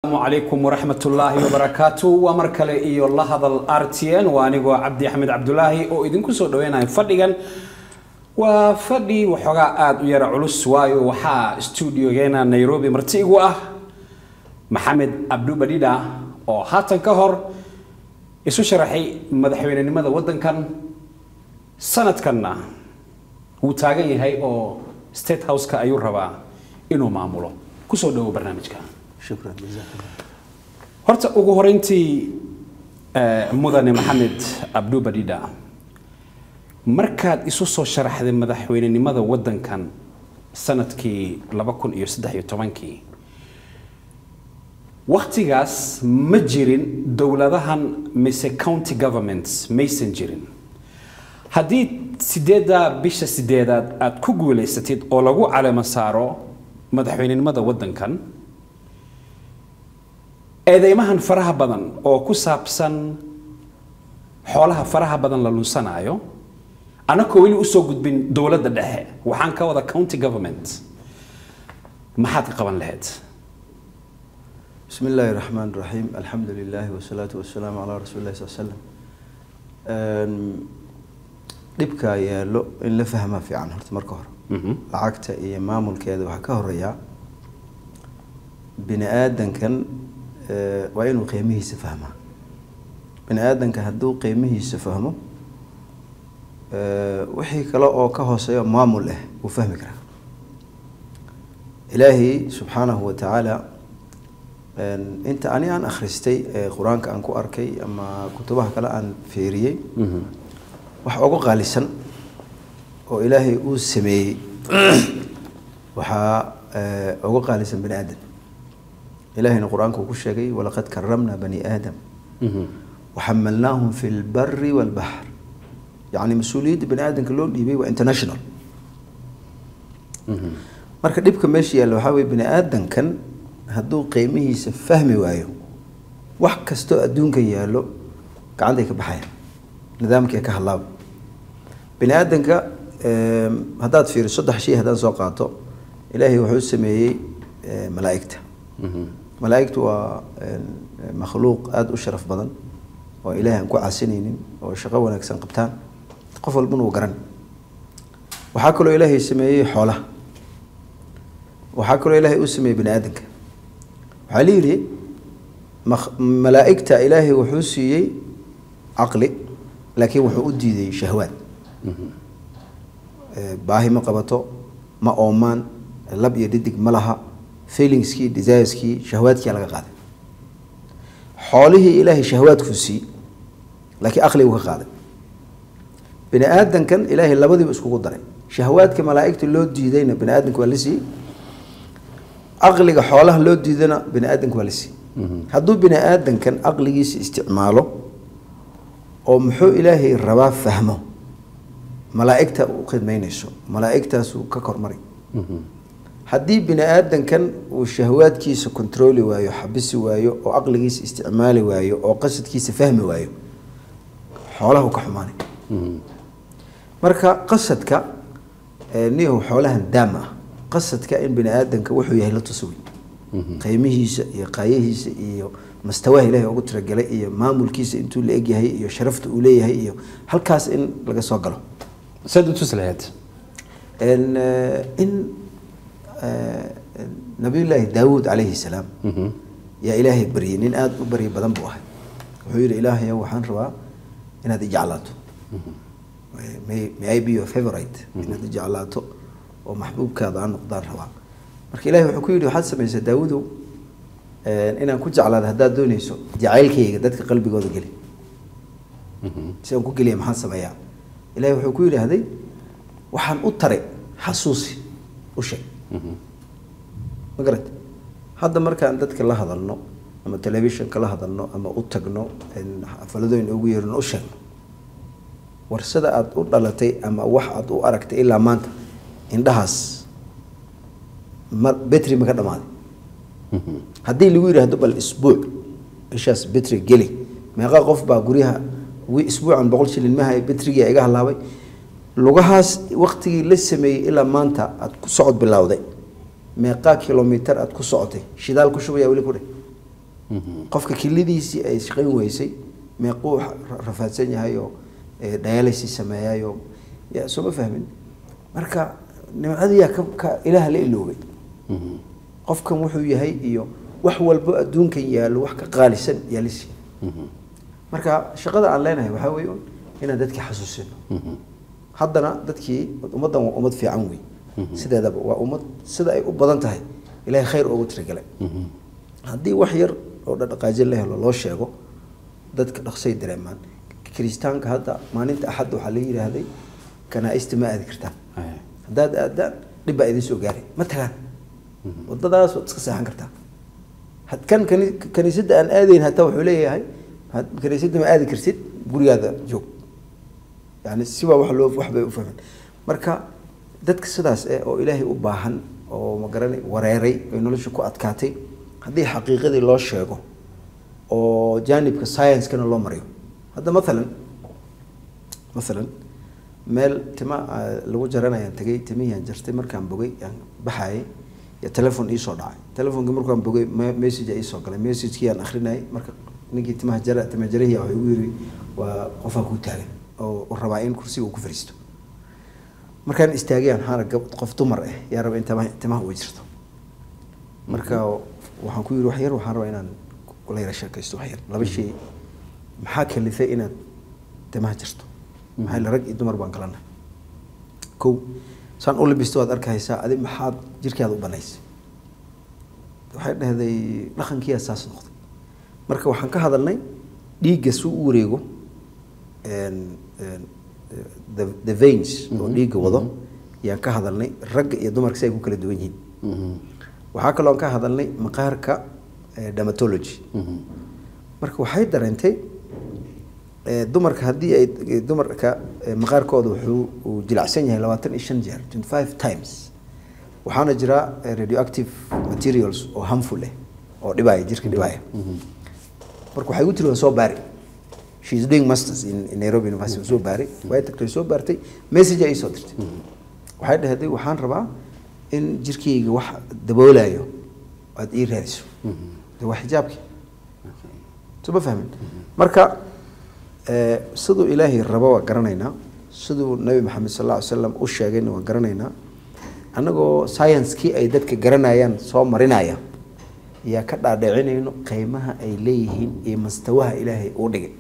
asalaamu calaykum waraxmatullaahi wabarakaatu waa mar kale iyo la hadal r t n waa anigoo cabdi axmed cabdulaahi oo idinku soo dhaweynayo fadhigan waa fadhi waxoogaa aada u yara culus waayo waxaa stuudiogeena nairobi marti igu ah maxamed abdubadhidha oo haatan ka hor isu sharaxay madaxweynenimada waddankan sanadkanna wuu taagan yahay oo state house-ka ayuu rabaa inuu maamulo kusoo dhawo barnaamijka shukran jazakallah horta ugu horeyntii eh, mudane maxamed abdubadhidha markaad isu soo sharaxday madaxweynenimada waddankan sanadkii laba kun iyo saddex iyo tobankii waktigaas ma jirin dowladahan mise county governments maysan jirin haddii sideedda bisha sideedaad aad ku guulaysatid oo lagu calamo saaro madaxweynenimada waddankan eedeymahan faraha badan oo ku saabsan xoolaha faraha badan la lunsanaayo anakoo weli usoo gudbin dowladda dhexe waxaan ka wada county government maxaad ka qaban lahayd bismi illaahi raxmaan raxiim alxamdu lilaahi wasalaatu wasalaamu calaa rasuuli llahi sal slam dhibkaa yaallo in la fahmaa fiican horta marka hore lacagta iyo maamulkeeda waxaa ka horeeyaa bini aadankan eh, waa inuu qiimihiisa fahmaa bini aadanka hadduu qiimihiisa fahmo eh, wixii kale oo ka hooseeyo maamul ah wuu fahmi karaa ilaahay subxaanahu wa tacaala een, inta ani aan akhristay ee qur-aanka aan ku arkay ama kutubaha kale aan fiiriyey wax ugu qaalisan oo ilaahay uu sameeyey waxaa eh, ugu qaalisan bani aadam ilahayna qur-aanka uu ku sheegay walaqad karamna bani aadam waxamalnaahum fi lbari walbaxr yacni mas-uuliyadda bani aadamka loo dhiibay waa international marka dhibka meesha yaalla waxaa weye bani aadankan hadduu qiimihiisa fahmi waayo wax kastoo adduunka yaallo gacantay ka baxayaan nidaamkii ka hadlaaba bani aadanka em, haddaad fiiriso saddex shay haddaan soo qaato ilaahay wuxuu sameeyey eh, malaa'igta malaa'igtu waa em, makhluuq aada u sharaf badan oo ilaahay aan ku casinaynin oo shaqo wanaagsan qabtaan qof walbana uu garan waxaa kaloo ilaahay sameeyey xoolaha waxaa kaloo ilaahay uu sameeyey bani aadanka waxaa la yidhi mak- malaa'igta ilaahay wuxuu siiyey caqli laakiin wuxuu u diiday shahwaad Eh, baahi ma qabato ma oomaan lab iyo dhidig ma laha feelingskii desireskii shahwaadkiyaa laga qaaday xoolihii ilaahay shahwaadkuu siiyey laakiin aqligu ka qaaday bini aadankan ilaahay labadiiba iskugu daray shahwaadka malaa'igta loo diidayna bini aadanka waa la siiyey aqliga xoolaha loo diidana bini aadanka waa la siiyey hadduu bini aadankan aqligiisa isticmaalo oo muxuu ilaahay rabaa fahmo malaa'igta u khidmaynayso malaa'igtaasuu ka kormari haddii bini aadankan uu shahwaadkiisa kontrooli waayo xabisi waayo oo aqligiisa isticmaali waayo oo qasadkiisa fahmi waayo xoolaha ka xumaanay marka qasadka eh, niyahu xoolahan daam ah qasadka in bini aadanka wuxuu yahay la tusa wey qiimihiisa iyo qaayahiisa iyo mastawaha ilaahay ugu tiragalay iyo maamulkiisa intuu la egyahay iyo sharafta uu leeyahay iyo halkaas in laga soo galo saad u tus lahayd in eh, in eh, nabiyullaahi daawuud calayhi salaam yaa ilaahay baryay nin aada u baryi badan buu ahay wuxuu yidhi ilaahay waxaan rabaa inaad ijeclaato may may I be your favorite inaad ijeclaato oo maxbuubkaada aan noqdaan rabaa marka ilahay wuxuu ku yidhi waxaad samaysaa daawudow eh, inaan ku jeclaado haddaad doonayso jacaylkayga dadka qalbigooda geli si aan ku geliya maxaan sameeyaa ilahay wuxuu ku yidhaahday waxaan u taray xasuusi u sheeg ma garat hadda markaan dadka la hadalno ama telefishinka la hadalno ama u tagno in xafaladooyin ugu yeerno u sheegno war sida aada u dhalatay ama wax aada u aragtay ilaa maanta indhahaas ma betri ma ka dhamaaday haddii lagu yidhaahdo bal isbuuc bishaas betri geli meeqa qof baa guryaha wi isbuucan boqol shilin mahay betrigia iga halaabay lugahaas waktigii la sameeyey ilaa maanta aada ku socod bilowday meeqaa kilomitar aada ku socotay shidaal ku shubaya weli ku dheh qofka kilidiisii ay shaqayn weysay meequu ra- rafaadsan yahay oo eh, dialysis sameeyayoo ya soo ma fahmin marka nimcadiyaa ka ka ilaah la iloobay qofkan wuxuu yahay iyo wax walbo adduunkan yaallo wax ka qaalisan yaalisi marka shaqada aan leenahay waxaa weeye un inaan dadkii xasuusino haddana dadkii ummaddan waa ummad fiican wey sideedaba waa ummad sida ay u badan tahay ilaahay khayr ugu tiragalay haddii wax yar oo dhaqaajin la helo loo sheego dadka dhaqsay dareemaan kiristaanka hadda maalinta axad waxaa la yidhaahday kanaa'ista ma aadi kartaan haddaad aadaan dhib baa idin soo gaaray ma tagaan wadadaas waad iska seexan kartaa had kan kani- kaniisadda aan aadayn hataa wuxuu leeyahay had- kaniisadda ma aadi kartid gurigaada joog yani sibaa wax loo wax bay u fahmeen marka dadka sidaas eh oo ilaahay u baahan oo magaranay wareeray ay nolosha ku adkaatay haddii xaqiiqadii loo sheego oo jaanibka science-kana loo mariyo hadda mathalan mathalan meel tima ah, lagu jaranayaan tagay timihiyaan jartay markaan bogay aan baxayay ya telefon iisoo dhacay telefonkii markaan bogay me- message iisoo galay messagekii aan akrinayay marka ninkii timaha jara tima jarahii wuxuu igu yiri waa qofaa kuu taagan oo uu rabaa in kursiga uu ku fadhiisto markaan istaagay aan waxaan arag qof dumar ah yaa raba in timaha timaha uga jirto marka waxaan ku yiri wax yar waxaan rabaa inaan kula yara sheekaysto wax yar laba shay maxaa kalifay inaad timaha jirto maxaa yeele rag iyo dumar baan kala nahay kow saan u labisto waad arkaysaa adi maxaad jirkaada u banaysay waxay dhahday dhaqankiyaa saas noqday marka waxaan ka hadalnay dhiigga si u wareego een- een, the, the veins oo dhiigga wado yaan ka hadalnay ragga iyo dumarka si ay ku kala duwan yihiin waxaa kaloo ka hadalnay maqaarka eh, dermatology marka waxay dareentay eh, dumarka haddii ay eh, dumarka eh, maqaarkooda wuxuu uu jilicsan yahay labaatan iyo shan jeer twenty five times waxaana jira eh, radioactive materials oo harmful eh oo dhibaya jirka dhibaya marka waxay u tiri waa soo baari she is doing masters in, in Nairobi University soo baari way tagtay soo baartay message ay soo dirtay waxay dhahday waxaan rabaa in jirkayga wax daboolayo aad ii raadiso de waa xijaabkii soo ma fahmin marka eh, siduu ilaahay rabo waa garanaynaa siduu nabi maxamed sal alla ly slam u sheegayna waan garanaynaa annagoo science-kii ay dadka garanayaan soo marinaya yaa ka dhaadhicinayno qiimaha ay leeyihiin iyo mastawaha ilaahay uu dhigay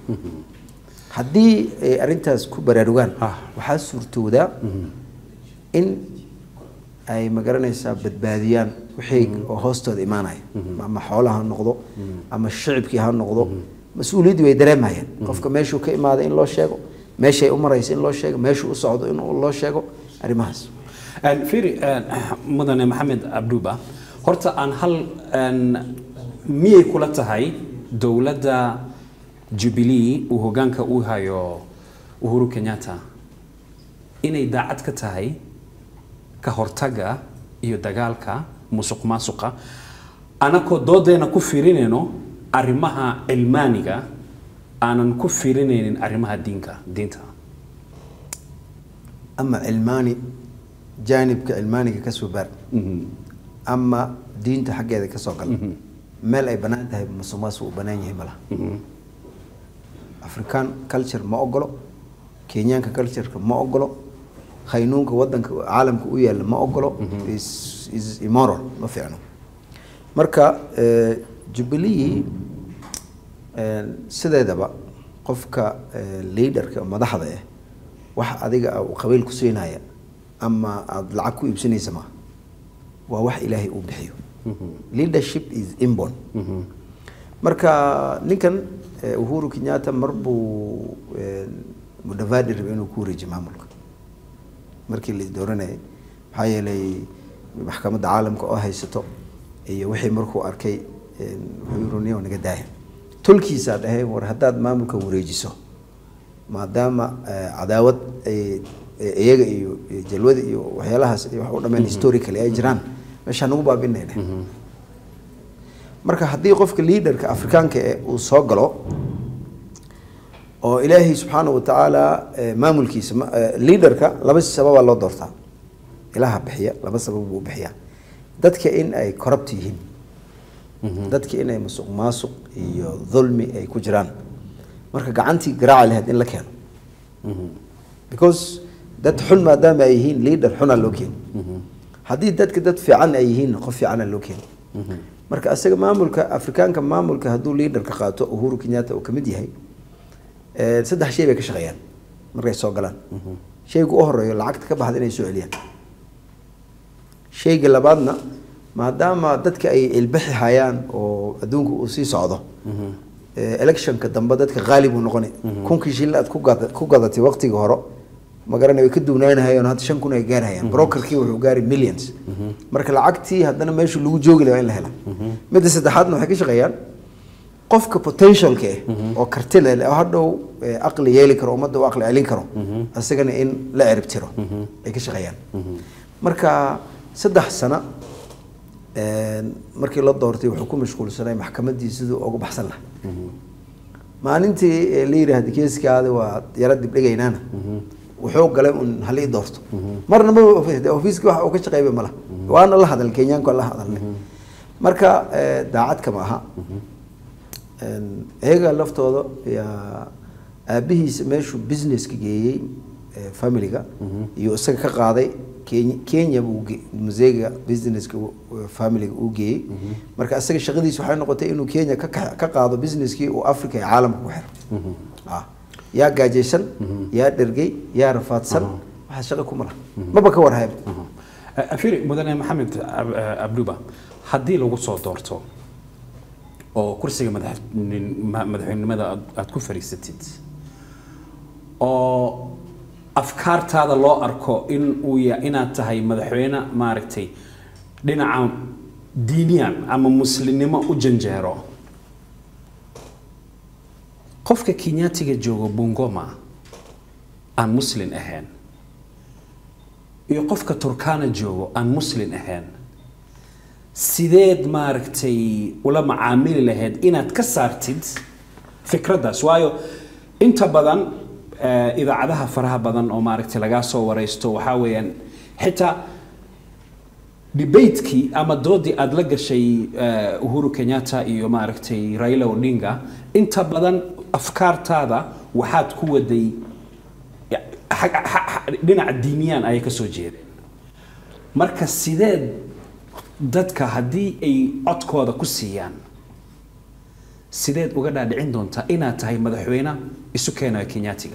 haddii ay arrintaas ku baraarugaan Ah. waxaa suurtoodaa in ay magaranaysaa badbaadiyaan wixii oo hoostooda imaanaya ama xoolaha ha noqdo ama shicibkii ha noqdo mas-uuliyaddii way dareemayaan qofka meeshuu ka imaaday in loo sheego meeshay u maraysa in loo sheego meeshuu u socdo in loo sheego arrimahaas Een, fiiri een, mudane maxamed abduba horta aan hal een, miyay kula tahay dowladda jubilee uu hogaanka u hayo uhuru kenyatta inay daacad ka tahay ka hortaga iyo dagaalka musuq maasuqa anakoo doodeena ku fiirinayno arrimaha cilmaaniga aanan ku fiirinaynin arrimaha diinka diinta ama cilmaani jaanibka cilmaaniga ka soo baar ama diinta xaggeeda ka soo gal meel ay bannaan tahay musuqmaasuq uu bannaan yahay malaha african culture ma ogolo kenyaanka cultureka ma ogolo khaynuunka wadanka caalamka u yaalla ma ogolo is is immoral ma fiicno marka eh, jubilee eh, sideedaba qofka eh, leaderka madaxda ah wax adiga ah uu qabiil ku siinaya ama aada lacag ku iibsanaysa maaha waa wax ilaahay uu bixiyo leadership is inborn marka ninkan eh, uhuru kenyatta mar buu eh, mudavadi rabay inuu ku wareejiyo maamulka markii la dooranayay maxaa yeelay maxkamadda caalamka oo haysato iyo wixii markuu arkay eh, wuxuu yiri niyow naga daaya tolkiisaa dhahay war haddaad maamulka wareejiso maadaama eh, cadaawad ay eh, iyaga iyo iyo jalwada iyo waxyaalahaas iyo wax u dhameen historically ay jiraan meeshaa nagu baabinay dheh marka haddii qofka leaderka afrikaanka ee uu soo galo oo ilaahay subxaana wa tacaala eh, maamulkiisa ma- eh, leaderka laba sababaa loo doortaa ilaha bixiya laba sabab buu bixiyaa dadka in ay corrupt yihiin dadki inay musuq maasuq iyo dulmi ay ku jiraan marka gacantii garaaci lahayd in la keeno because dad xun maadaama ay yihiin leader xunaa loo keeni haddii dadka dad fiican ay yihiin qof fiicana loo keeni marka asaga maamulka afrikaanka maamulka hadduu leader ka qaato uhuru kenyatta uu kamid yahay eh, saddex shay bay ka shaqeeyaan markay soo galaan shayga u horeeyo lacagta ka baxda inay soo celiyaan shayga labaadna maadaama dadka ay ilbixi hayaan oo adduunka uu sii socdo eh, electionka dambe dadka qaalib uu noqonay kunkii shilin aad ku gada- ku gadatay waqtiga hore magarana way ka duwnaanahayeen hadda shan kun ay gaarhayaan brokerkii wuxuu gaari millions marka lacagtii haddana meeshu lagu joogi lahaa in la hela midda saddexaadna waxay ka shaqeeyaan qofka potentialka ah oo karti leh oo hadhow eh, aqli yeeli karo ummadda u aqli celin karo isagana in la cirib tiro ay ka shaqeeyaan marka saddex sano een, markii la doortay wuxuu ku mashquulsanay maxkamaddii siduu uga baxsan lahaa maalintii eh, la yidhaahda keeskaada waa yara dibdhigaynaana wuxuu galay un halii doorto marna ma ofiiska wax uu ka shaqeeyba malaha waana la hadal kenyaanku la hadalnay marka eh, daacad kama aha Een, iyaga laftooda yaa aabihiisa meeshuu businesska geeyey eh, familiga iyo isaga ka qaaday kenya kenya buu ge- museega businesska u- u- familiga uu geeyey marka isaga shaqadiisa waxay noqotay inuu kenya ka ka ka qaado businesskii uu africa iyo caalamka ku xiro Ah. yaa gaajaysan yaa dhergey yaa rafaadsan waxaa shaqo kuma laha maba ka warhayba afiri mudane maxamed Ab- eh, abduba haddii lagu soo doorto oo kursiga madaxnin- ma- madaxweynenimada aad- aad ku fadhiisatid oo afkaartaada loo arko in uu ya inaad tahay madaxweyne maaragtay dhinaca diiniyan ama muslimnimo u janjeero qofka kenyaatiga joogo bungoma aan muslin ahayn iyo qofka turkana joogo aan muslin ahayn sideed maaragtay ula macaamili lahayd inaad ka saartid fikraddaas waayo inta badan eh, idaacadaha faraha badan oo maaragtay lagaa soo waraysto waxaa weeyaan xitaa debatekii ama doodii aada la gashay eh, uhuru kenyatta iyo maaragtay raila odinga inta badan afkaartaada waxaad ku waday ya- xag- xa- xa- dhinaca diiniyaan ayay ka soo jeedeen marka sideed dadka haddii ay codkooda ku siiyaan sideed uga dhaadhicin doontaa inaad tahay madaxweyne isu keenayo kenyaatiga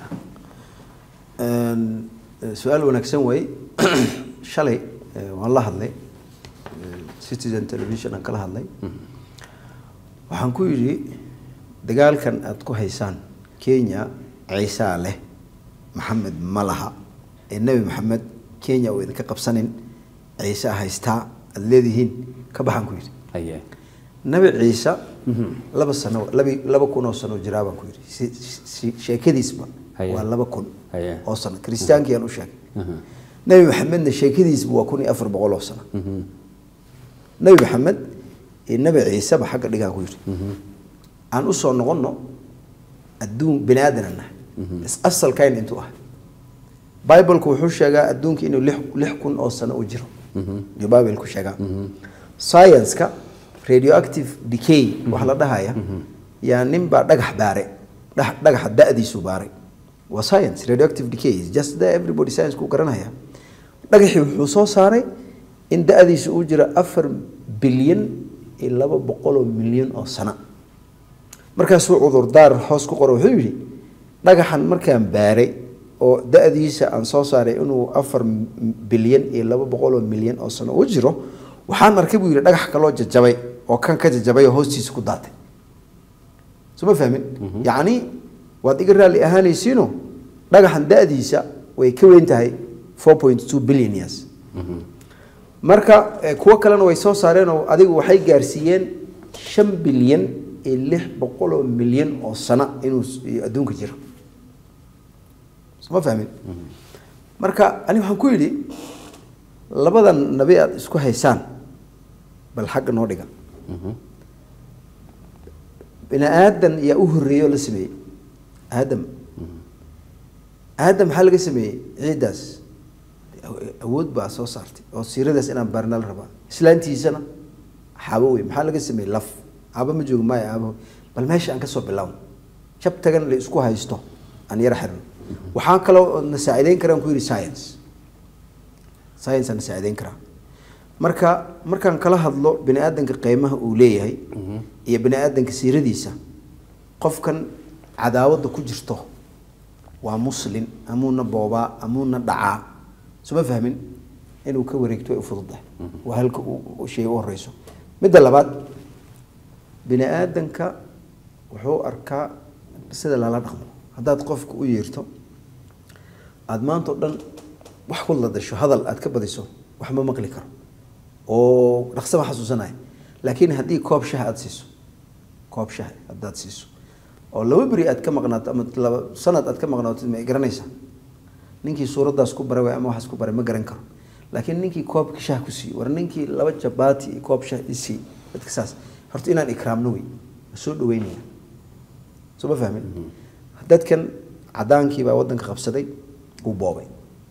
Een, eh, su-aal wanaagsan wey shalay eh, waan la hadlay eh, citizen television aan kala hadlay waxaan ku yidhi dagaalkan aad ku haysaan kenya ciisaa leh maxamed ma laha ee nebi maxamed kenya uu idinka qabsanin ciise haystaa aad leedihiin ka baxaan ku yidhi haye nabi ciise laba sano labi laba kun oo sano jiraa baan ku yidhi si, si, sheekadiisba Haye. waa laba kun Haye. oo sano kiristaankii aan u sheegay nabi maxamedna sheekadiisba waa kun iyo afar boqol oo sano nabi maxamed iyo nabi ciiseba xagga dhigaan ku yidhi aan usoo noqono adduun bini aadan nahay is asalkayn intuu ah bibleka wuxuu sheegaa adduunka inuu lix lix kun oo sano u jiro iyo biblku sheegaa science-ka radioactive decay waxa la dhahaya yaa nin baa dhagax baaray dhax- dhagaxa da'diisu baaray waa science radioactive decay is just there everybody science ku garanaya dhagaxii wuxuu soo saaray in da'diisu uu jiro afar bilyan iyo laba boqol oo milyan oo sano markaasuu cudurdaar hoos ku qoro wuxuu yidhi dhagaxan markaan baaray oo da-diisa aan soo saaray inuu afar m- bilyan iyo laba boqol oo milyan oo sano u jiro waxaan arkay buu yidhi dhagax kaloo jajabay oo kan ka jajabay oo hoostiisa ku daatay soo ma fahmin yacni waad iga raalli ahaanaysiino dhagaxan da-diisa way ka weyn tahay four point two billion years marka eh, kuwo kalena way soo saareen oo adigu waxay gaarsiiyeen shan bilyan iyo lix boqol oo milyan oo sano inuu s- iyo adduunka jiro soma fahmin marka ani waxaan ku yidhi labadan nabi aad isku haysaan bal xagga noo dhiga bini aadan yaa u horreeyey oo la sameeyey aadam aadam maxaa laga sameeyey ciiddaas awood baa soo saartay oo siiradaas inaan baarna la rabaa islaantiisana xaabo wey maxaa laga sameeyey laf aaba ma joogo maya aaba bal meesha aan kasoo bilowno jab tagan la isku haysto aan yara xirno waxaa kaloo na saacideyn karaan ku yidhi science science aan na saacideyn karaa marka markaan kala hadlo bini aadanka qiimaha uu leeyahay iyo bini aadanka siiradiisa qofkan cadaawadda ku jirto waa muslin amuuna boobaa amuuna dhacaa suma fahmin inuu ka wareegto way u fududahay waa halka uu shay u horeyso midda labaad bini aadanka wuxuu arkaa sida lala dhaqmo haddaad qofka u yeerto aada maanta o dhan wax ku ladasho hadal aad ka badiso wax ma maqli karo oo dhaqso ma xasuusanaya laakiin haddii koob shaha aada siiso koob shaha haddaad siiso oo laba beri aad ka maqnaato ama laba sanad aad ka maqnaato ma garanaysaa ninkii suuraddaas ku baray waay ama waxaas ku baray ma garan karo laakiin ninkii koobka shah ku siiyo war ninkii laba jabaati iyo koob shah isii dadka saas horta inaan ikraamno wey ma soo dhaweynaya soo ma fahmin dadkan cadaankii baa waddanka qabsaday uu boobay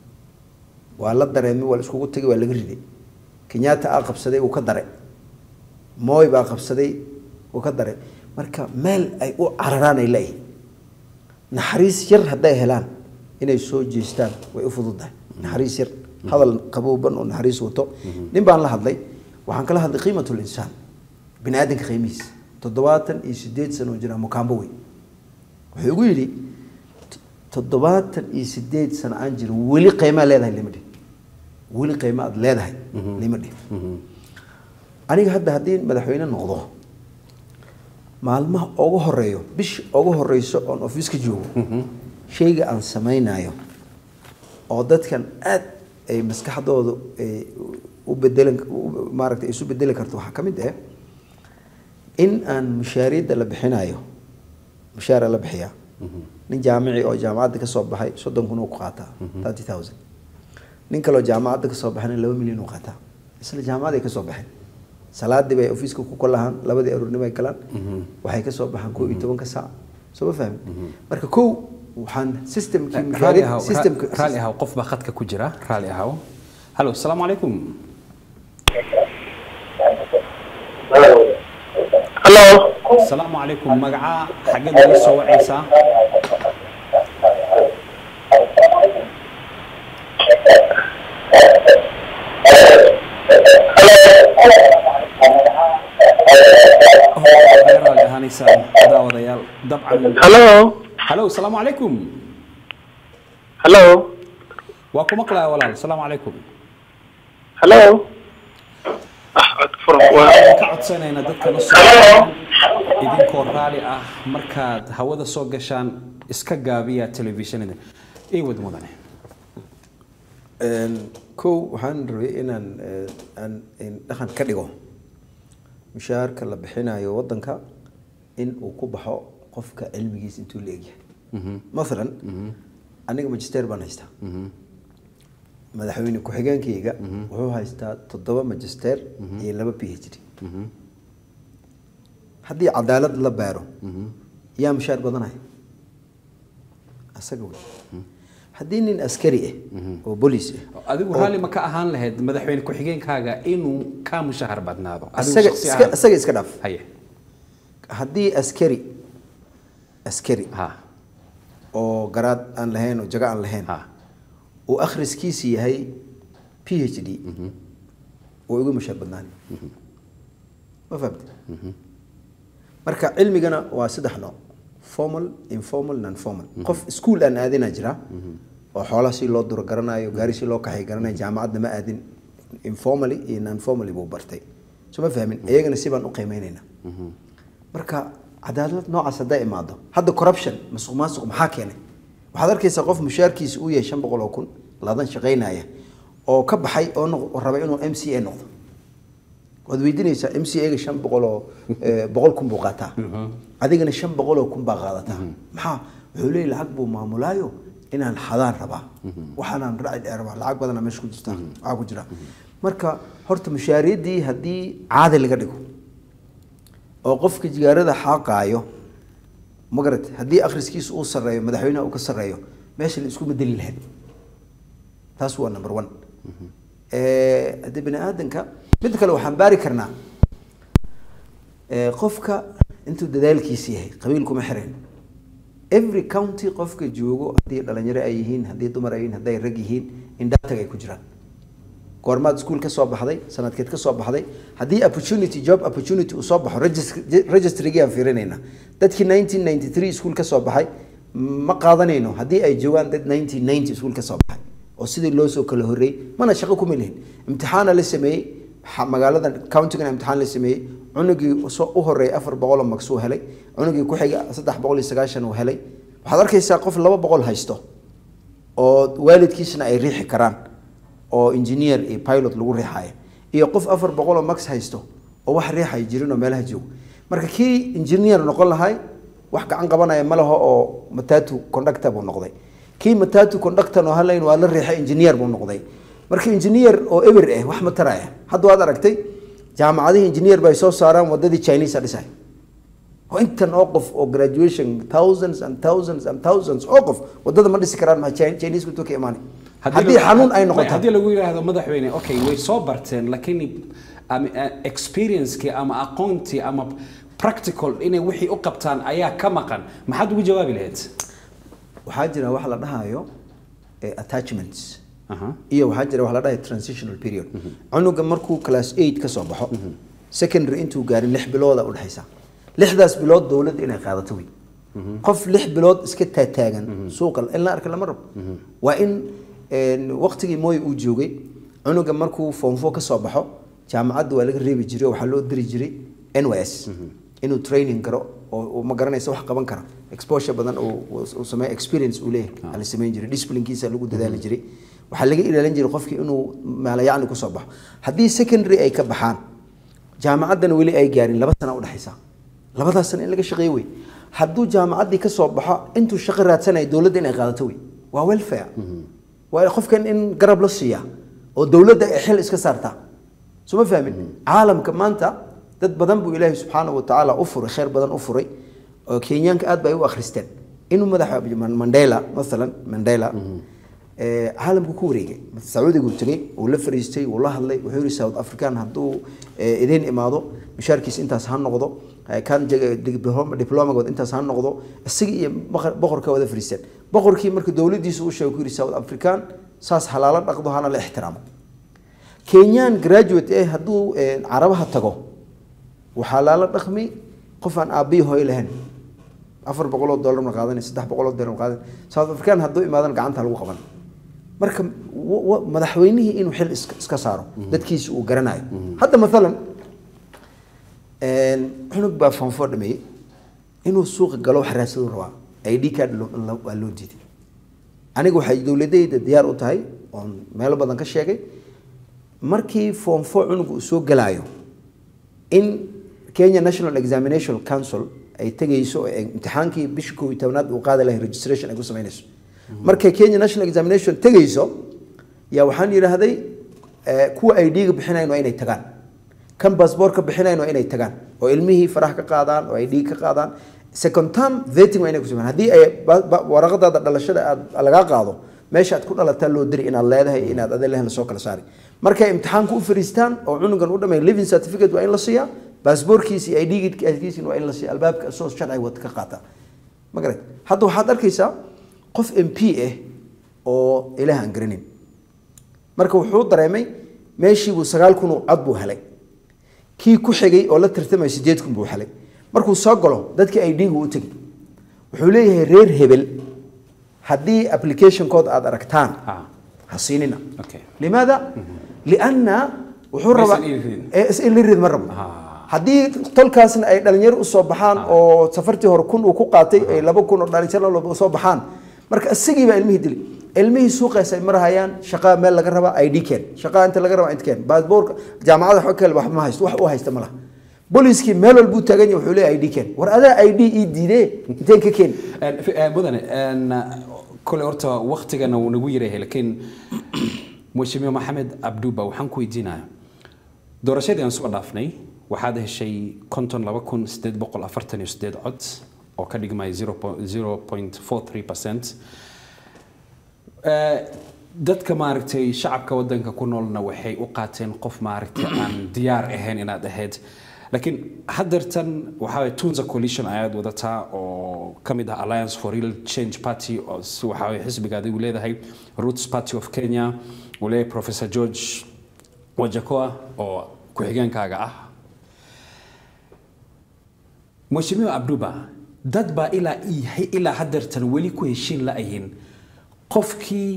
waa la dareemay waa la iskugu tegay waa laga riday kenyatta aa qabsaday uu ka dare mooy baa qabsaday uu ka dare marka meel ay u cararaan ay leeyihin naxariis yar hadday helaan inay soo jeestaan way u fududahay naxariis yar hadal qabowban oo naxariis wato nin baan la hadlay waxaan kala hadlay qiimatul insaan bini aadanka qiimihiisa toddobaatan iyo sideed sano oo jira mukaambo wey wuxuu igu yidhi toddobaatan iyo sideed sano aan jiro weli qiimaa leedahay lima dhihin weli qiima aad leedahay lima dhihin aniga hadda haddii madaxweyne noqdo maalmaha ugu horeeyo bisha ugu horeyso oon ofiiska joogo shayga aan samaynayo oo dadkan aad ay maskaxdooda u bedelan maaragtay isu bedeli karto waxaa ka mid ah in aan mushaariyadda la bixinayo mushaara la bixiyaa nin jaamici oo jaamacadda ka soo baxay soddon kun uu ku qaataa thirty thousand nin kaloo jaamacadda ka soo baxayna laba milyan uu qaataa isla jaamacaday ka soo baxeen salaadii bay ofiiska ku kolahaan labadii aroornimo ay galaan waxay ka soo baxaan koo iyo tobanka saac soo ma fahmi marka kow waxaan systemkii mushaariyad systemka raali ahaw qof baa khadka ku jira raali ahaw halo asalaamu calaykum halo asalaamu calaykum magacaa xaggeed naga soo wacaysaa raali ahaanaysaan daawadayaal dabcan halo halo asalaamu calaykum halo waa ku maqlaya walaal asalaamu calaykum halo ah cod furan waa waxaan ka codsanaynaa dadka la soo idinkoo raali ah markaad hawada soo gashaan iska gaabiya telefishinada ii wad mudane kow waxaan rabay inaan aan in dhaqan ka dhigo mushaharka la bixinayo waddanka in uu ku baxo qofka cilmigiisa intuu la egyahay mathalan aniga magister baan haystaa madaxweyne ku-xigeenkayga wuxuu haystaa toddoba magister iyo laba p h d haddii cadaalad la baaro yaa mushaar badanaya asaga wey haddii nin askari ah oo bolis ah adigu raalli ma ka ahaan lahayd madaxweyne ku-xigeenkaaga inuu kaa mushahar badnaado adigu isaga shakhsi iska ahaan. isaga iska dhaaf haye haddii askari askari ha oo garaad aan lahayn oo jago aan lahayn ha uu akhriskiisa yahay p h d oo igu mushaar badnaani ma fahamte marka cilmigana waa saddex nooc formal informal non formal qof iskuol aan aadina jira oo xoolaha si loo duro garanayo gaari si loo kaxay garanayo jaamacadna ma aadin informally iyo non formally buu bartay so ma fahmin iyagana si baan u qiimeynaynaa marka cadaalad noocaas hadday imaado hadda corruption masuq maasuq maxaa keenay waxaad arkaysaa qof mushaarkiisa uu yahay shan boqol oo kun ladan shaqaynaya oo ka baxay oo noq- oo raba inuu m c a noqdo waad weydiinaysaa m c a-ga shan boqol oo eh, boqol kun buu qaataa adigana shan boqol oo kun baa qaadataa maxaa wuxuu leeyahy lacag buu maamulaayo inaan xadaan rabaa waxaanaan raaci dheer rabaa lacag badana meesha ku jirta waxaa ku jira marka horta mushaariyaddii haddii caadi laga dhigo oo qofka jigaarada xaaqaayo magarat haddii akhriskiisa uu sarreeyo madaxweynaha uu ka sarreeyo meesha la isku bedeli lahayd taas waa number one Eh, haddii bini aadanka mid kale waxaan baari karnaa Eh, qofka intuu dadaalkiisa yahay qabiil kuma xirayn every county qofka joogo haddii dhalinyaro ay yihiin haddii dumar ay yihiin hadday rag yihiin in dataga ay ku jiraan goormaad iskuul ka soo baxday sanadkeed ka soo baxday haddii opportunity job opportunity uu soo baxo regis- registrygi aan fiirinayna dadkii 1993 iskuul ka soo baxay ma qaadanayno haddii ay joogaan dad 1990 iskuul ka soo baxay oo sidii loo soo kala horreeyey mana shaqo kuma lihin imtixaana la sameeyey xa- magaalada countigana imtixaan la sameeyey cunugii soo u horreeyay afar boqoloo mags uu helay cunugii ku xiga saddex boqol iyo sagaashan uu helay waxaad arkaysaa qof laba boqol haysto oo waalidkiisna ay riixi karaan oo engineer iyo pilot lagu riixayo iyo qof afar boqol oo max haysto oo wax riixay jirin oo meelaha joogo marka kii engineer noqon lahay wax gacan qabanaya ma laho oo matatu conductor buu noqday kii matatu conductor oo halayn waa la riixay engineer buu noqday marka engineer oo eber eh wax ma taraya hadda waad aragtay jaamacadihii engineer bay soo saaraan wadadii chinese a dhisay oo intan oo qof oo graduation thousands and thousands and thousands oo qof wadada ma dhisi karaan ma chinese kutu ka imaanay haddii lagu- xanuun ay may- noqoto haddii lagu yidhaahdo madaxweyne okay way soo barteen laakiin am- eh, experience-kii ama aqoontii ama practical inay wixii u qabtaan ayaa ka maqan maxaad ugu jawaabi lahayd waxaa jira wax la dhahayo eh, attachments Aha. iyo waxaa jira wax la dhahayo transitional period cunuga markuu class 8 ka soo baxo secondary intuu gaarin lix bilooda u dhexaysa lixdaas bilood dowladda inay qaadato wey qof lix bilood iska taataagan suuqa in la arka lama rabo waa in een, waqtigii mooy uu joogay cunuga markuu form 4 ka soo baxo jaamacadda waa laga reebi jiray oo waxaa loo diri jiray nys inuu training garo oo uu ma garanaysa wax qaban kara exposure badan uu uu- uu sameeyo experience uu leeyahay waxaa la samayn jiray disciplinekiisa lagu dadaali jiray waxaa laga ilaalin jiray qofkii inuu maalayacni kusoo baxo haddii secondary ay ka baxaan jaamacaddana weli ay gaarin laba sana udhexaysa labadaas sana in laga shaqeeyo wey hadduu jaamacaddii ka soo baxo intuu shaqo raadsanayo dowladda inay qaadato wey waa welfare waa qofkan in garab la siiya oo dowladda ay xil iska saartaa soo ma fahmin caalamka maanta dad badan buu ilaahay subxaanahu watacaala u furay khayr badan u furay oo kenyaanka aad bay u akhristeen inuu madaxa mandela maalan mandela ee, caalamku ku wareegay sacuudigu tegey uu la fariistay uu la hadlay wuxuu yidhi south african hadduu ee, idin imaado mishaarkiisa intaas ha noqdo ee, kan jeg- diploma- diplomagood intaas ha noqdo isaga iyo boqor- boqorka wada fariisteen boqorkii marka dowladdiisa u sheegay ku yidhi south african saas halaalo dhaqdo hana la ixtiraamo kenyaan graduate eh hadduu ee, carabaha tago waxaa laala dhaqmi qof aan aabbihi hooy lahayn afar boqoloo dollar ma qaadanay saddex boqoloo dollar ma qaadanay south african hadduu imaadan gacanta lagu qaban marka wa- wa- madaxweynihii inuu xil iska iska saaro dadkiisa uu garanayo hadda maalan een, cunug baa fanfo dhameeyey inuu suuqa galo wax raadsaduu rabaa id card loo- loo- waa loo diiday aniga waxay dowladayda diyaar u tahay oon meelo badan ka sheegay markii form four cunuga uu soo galaayo in Kenya National Examination Council ay tegayso ee imtixaankii bishii koob iyo tobnaad uu qaadi lahay registration ay ku samaynayso markay Kenya National Examination tegayso yaa waxaan yidhaahday eh, kuwa ay dhiiga bixinayn waa inay tagaan kan baasboorka bixinayn waa inay tagaan oo ilmihii farax ka qaadaan oo ay dhiig ka qaadaan second term vetting waa inay ku sameeyaan haddii ay ba- ba- waraqadaada dhalashada aad lagaa qaado meesha aad ku dhalataa loo diri inaad leedahay inaad adee lehan lasoo kala saari markay imtixaanku u fariistaan oo cunugan u dhamay living certificate waa in la siiyaa baasboorkiisa iyo idgiisina waa in la siiya albaabka soo sharci wad ka qaata ma garat hadda waxaad arkaysaa qof m p ah oo ilaah aan garanin marka wuxuu dareemay meeshiibuu sagaal kun oo cod buu helay kii ku xigay oo la tartamay sideed kun buu helay markuu soo galo dadkii ay dhiigu u tegay wuxuu leeyahay reer hebel haddii application code aad aragtaan Ah. ha siinina Okay. limaada lianna wuxuu Ma rabaa isan ii ridin. Eh, is in la rid ma rabo Ah. haddii tolkaasna ay dhalinyaro usoo baxaan oo safartii hore kun uu ku qaatay ay laba kun oo dhalinyaro soo baxaan marka isagii baa ilmihii dili ilmihii suuqaas ay marahayaan shaqaa meel laga rabaa id keen shaqaa inta laga rabaa inta keen baasboorka jaamacada wax kale wax ma haysto wax u haysta ma laha booliiskii meel walbuu taagan yahay wuxuu leeyahay id keen war adaa id ii diidee inteen ka keeni Een, fi- een, mudane een, kole horta waktigana wuu nagu yarayahay laakiin mheshimiwa maxamed abduba waxaan ku weydiinaya doorashadii aan soo dhaafnay waxaad heshay konton laba kun sideed boqol afartan iyo sideed cod oo ka dhigmaya zero point four three percent dadka maaragtay shacabka wadanka ku noolna waxay u qaateen qof maaragtay aan diyaar ahayn inaad ahayd laakiin haddeertan waxaa waye tunza coalition ayaad wadataa oo ka mid ah alliance for real change party oo si waxaa waye xisbiga adigu leedahay roots party of kenya uu leeyahay professor george wajakoa oo ku-xigeenkaaga ah mheshimiwa abduba dad baa ilaa i- ilaa haddeertan weli ku heshiin la-yihiin qofkii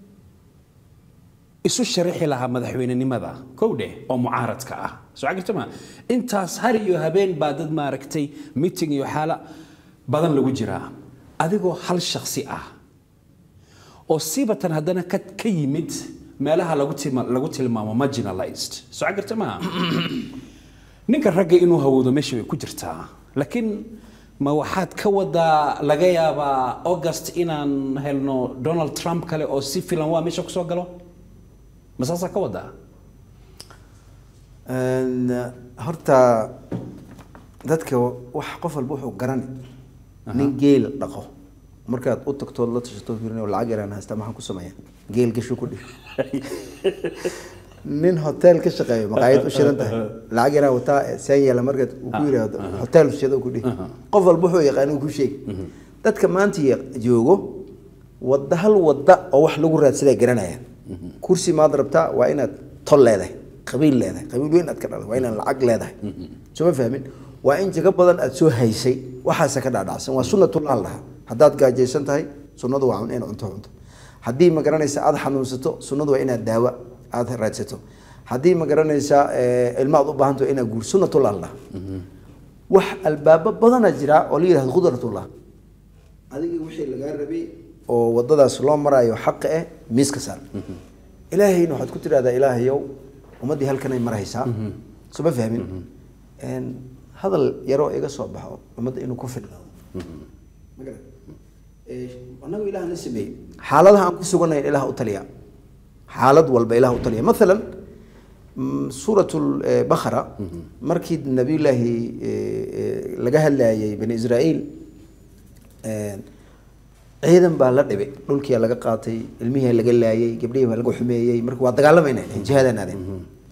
isu sharaxi lahaa madaxweynenimada kow dheh oo mucaaradka ah soo cagirta ma intaas har iyo habeen baa dad maaragtay meeting iyo xaala badan lagu jiraa adigoo hal shakhsi ah oo sibatan haddana ka, ka yimid meelaha lagu, tima, lagu tilmaamo marginalized soo cagirta ma ninka ragga inuu hawoodo meesha way ku jirtaa laakiin ma waxaad ka wadaa laga yaabaa august inaan helno donald trump kale oo si filan waa meesha kusoo galo ma saasaa ka wadaa Een, horta dadka wax qof walba wuxuu garani nin geel dhaqo markaad u tagtood la tashato fiirin oo lacag yaraan haystaa maxaan ku sameeyaa geel gasho ku dhig nin hotel ka shaqeeyo maqaayad u shiran tahay lacag yaraan wataa saan yeela markaad uu ku yidhaahdo hotel shado ku dhig qof walba wuxuu yaqaan uu ku sheegi dadka maanta ya- joogo wadda hal wadda oo wax lagu raadsadaa garanaya kursi maad rabtaa waa inaad tol leedahay qabiil leedahay qabiil weyn aad ka dhalay waa inaad lacag leedahay soo ma fahmin waa in jago badan aad soo haysay waxaasa ka dhaadhacsan waa sunnatullah la dhahaa haddaad gaajaysan tahay sunnadu waa in cunto cunto haddii ma garanaysa aad xanuunsato sunnadu waa inaad daawo aad raadsato haddii ma garanaysa eh, ilma aad u baahanto inaad guur sunnatullah la dhahaa wax albaabo badana jira oo la yidhahdo khudratullah adiga wixii lagaa rabay oo wadadaas loo marayo xaqa eh miiska saar ilaahayna waxaad ku tidhahdaa ilaahayow ummaddii halkanay maraysaa soo ma fahmin Een, hadal yaroo iga soo baxo ummadda inuu ku filnaado Ma garan? Ee, annagu ilaah na sameeyey xaaladaha aan ku suganayn ilaah u taliya xaalad walba ilaah u taliya maalan mm, suurat bakara markii nabiyullaahi eh, eh, laga hadlayay bani israa'iil een, ciidan baa la dhibay dhulkiyaa laga qaatay ilmihii laga laayay gabdhihii baa laga xumeeyey marka waa dagaalamayna jihaadaan aadeen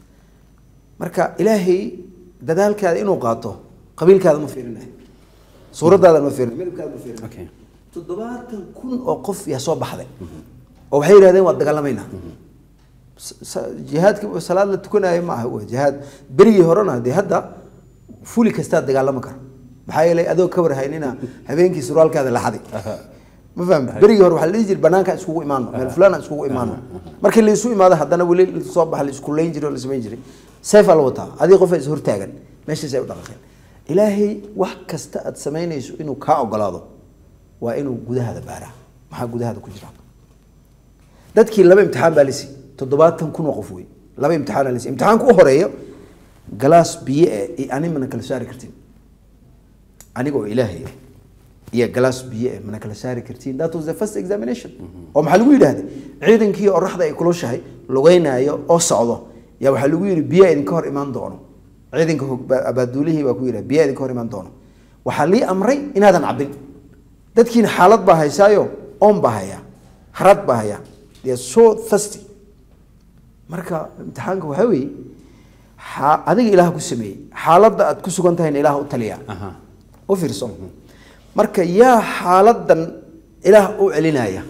marka ilaahay dadaalkaada inuu qaato qabiilkaada ma fiirinayo suuradaada ma fiirinayo midabkaada ma fiirinayo Okay. toddobaatan kun oo qof yaa soo baxday oo waxay yidhahdeen waa dagaalamaynaa S- sa- jihaadka salaad la tukanayo ma aha wey jihaad berigii horena dee hadda fuli kastaa dagaalama karo maxaa yeelay adoo ka warhaynina habeenkii surwaalkaada la xaday ma fahmi berigii hore waxaa la dhihi jiray banaanka iskugu imaano meel fulaan aan iskugu imaano markii la isu imaado haddana weli soo baxa la isku leyn jiray oo la samayn jiray seefaa la wataa adii qofa is hortaagan meeshaas ay u dhaqaqeen ilaahay wax kasta aad samaynayso inuu kaa ogolaado waa inuu gudahaada baaraa maxaa gudahaada ku jira dadkii laba imtixaan baa lisi toddobaatan kun oo qof wey laba imtixaan lisi imtixaanka u horeeyo galaas biyo eh iyo ani mana kala saari kartin aniga oo ilaahay ah iyo galaas biyo eh mana kala saari kartin that was the first examination oo maxaa lagu yidhaahday ciidankii oraxda ay kulushahay lugeynaayo oo socdo yaa waxaa lagu yidhi biyaa idinka hor imaan doono ciidanka hog- ba- abaaduulihii baa ku yidhi biyaa idinka hor imaan doono waxaa lii amray inaadan cabin dadkiina xaalad baa haysaayo oon baa hayaa harad baa hayaa they are so thirsty marka imtixaanka waxaa weeye xa- adiga ilaah ku sameeyey xaaladda aad ku sugan tahayna ilaah u taliyaa Aha. u fiirso marka yaa xaaladan ilaah u celinaya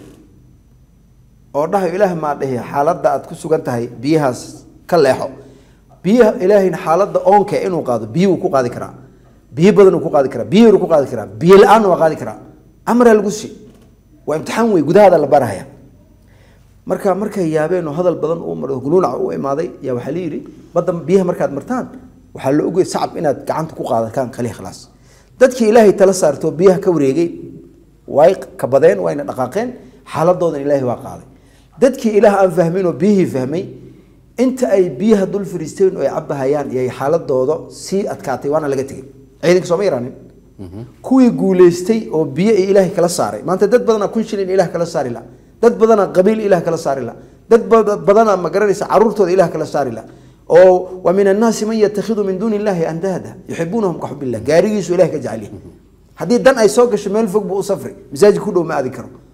oo dhahayo ilaah maa dhehe xaaladda aad ku sugan tahay biyahaas ka leexo biyaha ilaahayna xaaladda oonka inuu qaado biyo wuu ku qaadi karaa biyo badan uu ku qaadi karaa biyo yar uu ku qaadi karaa biyo la-aanna waa qaadi karaa amraa lagu si waa imtixaan wey gudahaada la barahaya marka markay yaabeen oo hadal badan uu maro guluunac u imaaday yaa waxaa la yidhi badda biyaha markaad martaan waxaa la ogay sacab inaad gacanta ku qaadataan kaliya khalaas dadkii ilaahay tala saartoo biyaha ka wareegay way kabadeen wayna dhaqaaqeen xaaladoodan ilaahay waa qaaday dadkii ilaah aan fahmin oo biyihii fahmay inta ay biyaha dul fariisteen oo ay cabahayaan yay xaaladooda sii adkaatay waana laga tegay ciidanka sooma yaraanin kuwii guuleystay oo biyo ay ilaahay kala saaray maanta dad badanaa kun shilin ilaah kala saari la dad badanaa qabiil ilaah kala saari la dad bad- badanaa ma garanaysa caruurtooda ilaah kala saari la oo wa min annaasi man yatakhidu min duuni illahi andaada yuxibuunahum ka xub illah gaarigiisu ilahay ka jecel yahay haddii dan ay soo gasho meel fog buu u safri masaajid ku dhow ma aadi karo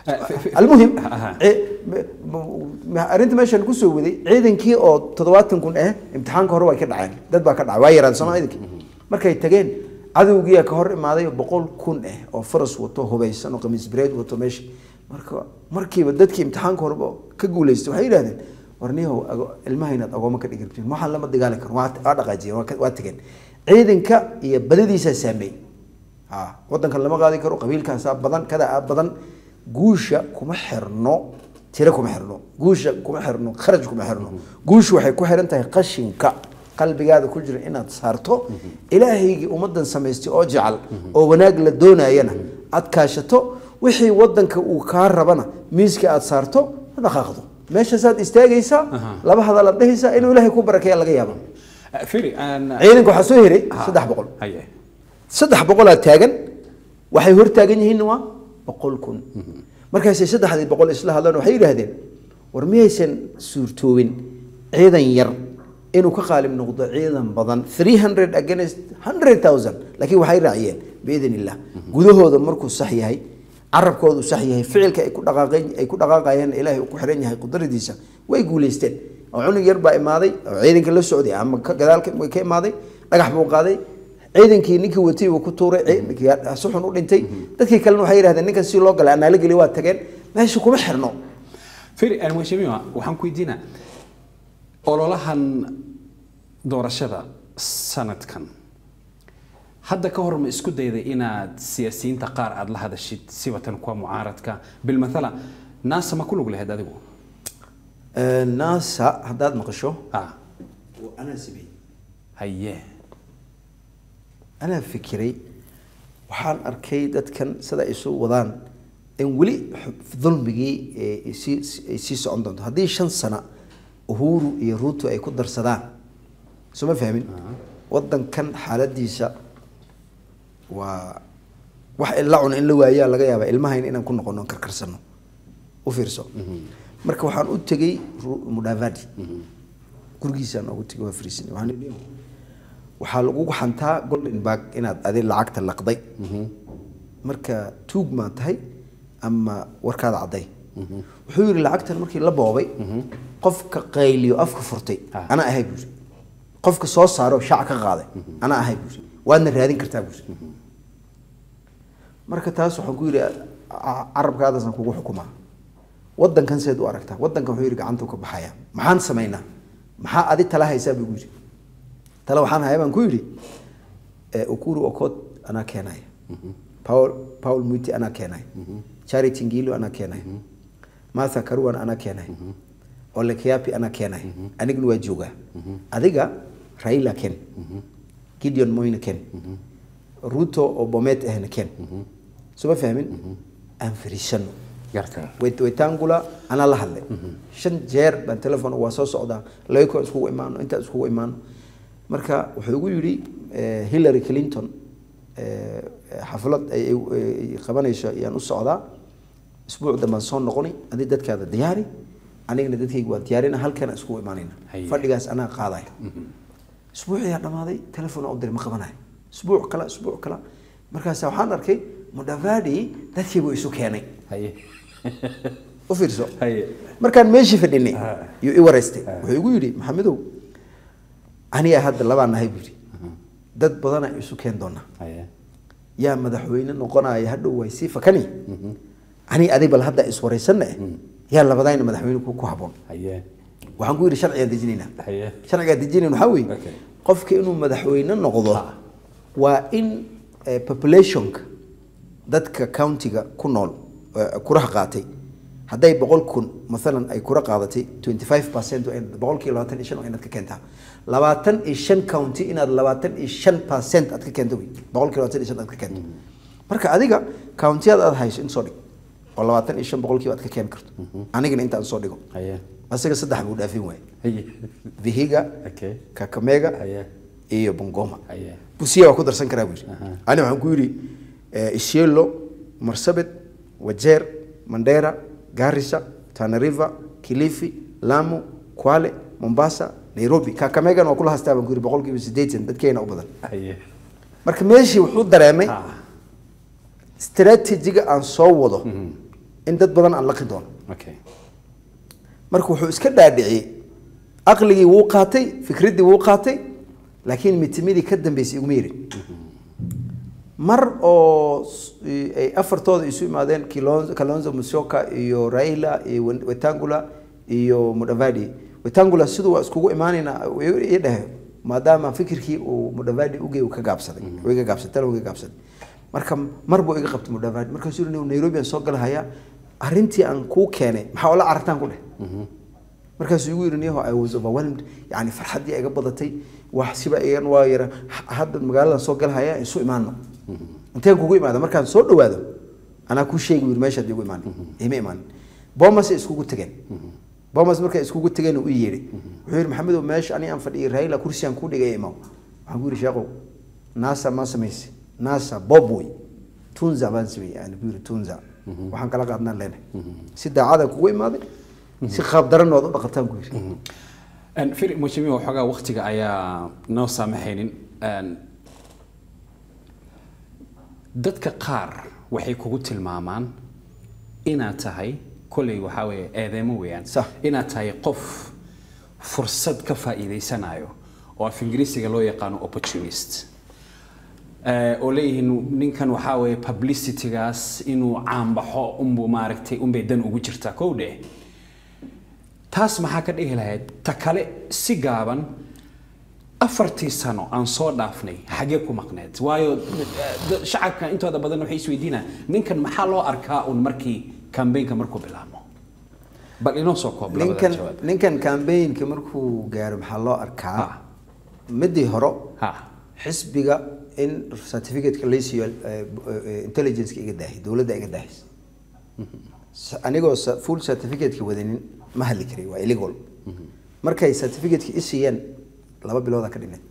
almuhim Aha. ci- m- m- arrinta meeshaan kusoo waday ciidankii oo toddobaatan kun ah imtixaanka hore way ka dhaceen dad baa ka dhacay waa yaraan sooma ciidankii markay tageen cadowgiyaa ka hor imaaday oo boqol kun ah oo faras wato hubaysan oo qamiis bireed wato meesha marka markiiba dadkii imtixaanka horeba ka guuleystay waxay yidhahdeen warniyahow ago- ilmaha inaad agooma ka dhigi rabtiin waxaan lama dagaali karo waa waa dhaqaajiyeen waa ka- waa tageen ciidanka iyo badadiisaa saameeyey ha wadankan lama qaadi karo qabiilkaasaa badan kadaa badan guusha kuma xirno tiro kuma xirno guusha kuma xirno kharaj kuma xirno guushu waxay ku xiran tahay qashinka qalbigaada ku jira inaad saarto ilaahaygii ummadan samaystay oo jecel oo wanaag la doonayana aad kaashato wixii wadanka uu kaa rabana miiska aad saarto ma dhaqaaqdo meeshaasaad istaagaysaa laba hadalaad dhehaysaa inuu ilaahay ku barakeeya laga yaaba Eh, firi aan ciidanka waxaa soo hiray saddex boqol haye saddex boqolaa taagan waxay hor taagan yihiin waa boqol kun markaasay saddexdii boqol isla hadlaan waxay yidhaahdeen war miyaysan suurtoobin ciidan yar inuu ka qaalib noqdo ciidan badan 300 against 100000 laakiin waxay raaciyeen biidn illah gudahooda markuu sax yahay carabkoodu sax yahay ficilka ay ku dhaqaaqeen ay ku dhaqaaqayeen ilaahay uu ku xiran yahay qudradiisa way guuleysteen oo cunug yar baa imaaday oo ciidanka la socday ama ka gadaalka ka imaaday dhagax buu qaaday ciidankii ninkii watay uu ku tuuray ciidankii si xun u dhintay dadkii kalena waxay yidhahdeen ninkan si loo galay anaa la geli waa tageen meesha kuma xirno firi aan mheshimiwa waxaan ku weydiinaa ololahan doorashada sanadkan hadda ka hor ma isku dayday inaad siyaasiyiinta qaar aada la hadashid sibatan kuwa mucaaradka bilmathala naasa ma ku lug lahayd adigu naasa haddaad maqasho ah anaa sameeyey haye anaa fikiray waxaan arkay dadkan sida ay soo wadaan in weli dulmigii ee ay sii ay sii socon doonto haddii shan sana uhuru iyo ruto ay ku darsadaan soo ma fahmin wadankan xaaladiisa waa wax la cuno in la waayaa laga yaabaa ilmahayna inaan ku noqono karkarsano u fiirso marka waxaan u tegey Ru- mudavadi gurigiisaan ugu tegey waa fariisinay waxaan idhi, waxaa lagugu xantaa golden bag inaad adi lacagta laqday marka tuug maa tahay ama warkaada cadday wuxuu yidhi lacagtan markii la boobay qofka qayliyo afka furtay Ah. anaa ahay buuri qofka soo saaro shaac ka qaaday anaa ahay buuri waadna raadin kartaa buuri marka taas waxaan ku yidhi ca- carabkaadaasaan kugu xukumaa wadankan seed u aragtaa wadankan wuxuu yidhi gacanta ka baxaya maxaan samaynaa maxaa adi tala haysaa buu yidhi tala waxaan hayaa baan ku yidhi eh, ukuru okot anaa keenaya paul paul muti anaa keenaya charity ngilo anaa keenaya martha karuan anaa keenaya ole kiapi anaa keenaya anigna waa joogaa adiga raila ken gideon moyna ken ruto oo bomet ahna ken soo ma fahmin aan fariisano gartay Wait- waytangula anaa la hadlay shan jeer baan telefon waa soo socdaa laba iskugu imaano intaa iskugu imaano marka wuxuu igu yidhi eh, hillary clinton eh, xaflad ay ay- ay qabanayso ayaan u socdaa isbuuc dambaan soo noqoni adi dadkaada diyaari anigana dadkayga waa diyaarina halkana iskugu imaanayna Haye. fadhigaas anaa qaadaya isbuuciyaa dhamaaday telefon u diray ma qabanayo isbuuc kala isbuuc kala markaas waxaan arkay mudavadi dadkiibuu isu keenay haye u fiirso haye markaan meeshii fadhinay Ah. yuu i wareystay wuxuu igu yidhi maxamedow aniga hadda labaan nahay buu yidhi dad badanaa isu keen doonaa haye yaa madaxweyne noqonaya hadhow way sii fakani ani adig bal hadda iswaraysanna eh yaa labadayna madaxweyne ku ku habboon haye waxaan ku yidhi sharcigaan dejinaynaa haye sharcigaan dejinayn waxaa weeye Okay. qofka inuu madaxweyne noqdo Ah. waa in eh, populationka dadka countiga ku nool eh, kuraha qaatay hadday boqol kun maalan ay kura qaadatay 25 percent boqolkii labaatan iyo shan waa inaad ka keentaa labaatan iyo shan county inaad labaatan iyo shan percent aad ka keento wey boqolkii labaatan iyo shan aad ka keento marka adiga countiyada aad hayso in soo dhig oo labaatan iyo shan boqolkiiba aad ka keeni karto anigana intaan soo dhigo haye asaga saddex buu dhaafin waaye haye vihiga okay kakamega haye iyo bungoma haye busiya waa ku darsan karaa buu yidhi Aha. ani waxaan ku yidhi eh, isiolo marsabit wajeer mandera garissa tana river kilifi lamu kwale mombasa nairobi kakamegana waa kula hastaa baan ku yidhi boqolkiiba siddeetan dadkeena u badan haye marka meeshii wuxuu dareemay ah strategiga aan soo wado in dad badan aan laqi doono okay marka wuxuu iska dhaadhiciyey aqligii wuu qaatay fikraddii wuu qaatay laakiin mitimidii ka dambeysay iguma yerin mar oo s- i- ay afartooda isu imaadeen Kilon- kalonzo musyoka iyo raila iyo Wen- wetangula iyo mudavadi wetangula siduu waa iskugu imaanayna ii dhahe maadaama fikirkii uu mudavadi ugey uu ka gaabsaday uu iga gaabsaday tala uu iga gaabsaday marka mar buu iga qabtay mudavadi markaasuu yidhi nairobi aan soo galahaya arrintii aan kuu keenay maxaa ola carartaan ku dheh markaasuu igu yidhi niyaho i was overwhelmed yani farxaddii iga badatay wax siba igan waa yara ha- hadda magaaladan soo galhaya isu imaano inteen kugu imaada markaan soo dhawaado anaa kuu sheegi yiri meeshaad igu imaan ima imaanin bomas iskugu tageen bomas markay iskugu tageen u yeedhi wuxuu yidhi maxamedow meesha ani aan fadhiyay raila kursigaan ku dhigay imaw waxaan ku yidhi sheekow nasa ma samayse nasa bob wey tunza baan sameeyey aan ku yidhi tunza waxaan kala qaadnaan leenahay si daacadaan kugu imaaday si qaab daran ood u dhaqataan ku yidhi Een, firi mheshimiwa waxoogaa waqtiga ayaa noo saamaxaynin Een, dadka qaar waxay kugu tilmaamaan inaad tahay kolley waxaa weeye eedeemo weeyaan Sax. inaad tahay qof fursad ka faa'iidaysanayo oo af ingiriisiga loo yaqaano opportunist Eh, oo leeyihiin ninkan waxaa weeye publicitygaas inuu caanbaxo unbuu maaragtay unbay dan ugu jirtaa kow dheh taas maxaa ka dhihi lahayd ta kale si gaaban afartii sano aan soo dhaafnay xagee ku maqneed waayo eh, da- shacabka intooda badan waxay isweydiinaa ninkan maxaa loo arkaa un markii kambeynka markuu bilaabmo bal inoo soo koob labada ninkan jawaab ninkan campaignka markuu gaaro maxaa loo arkaa Ha. midii hore ha xisbiga in certificateka laysiiyo eh, eh, intelligence iga daahay dowladda iga daahaysa S- anigoo sa- full certificateka wadanin ma hadli karay waa illegal markay certificateka i siiyeen laba bilooda ka dhineed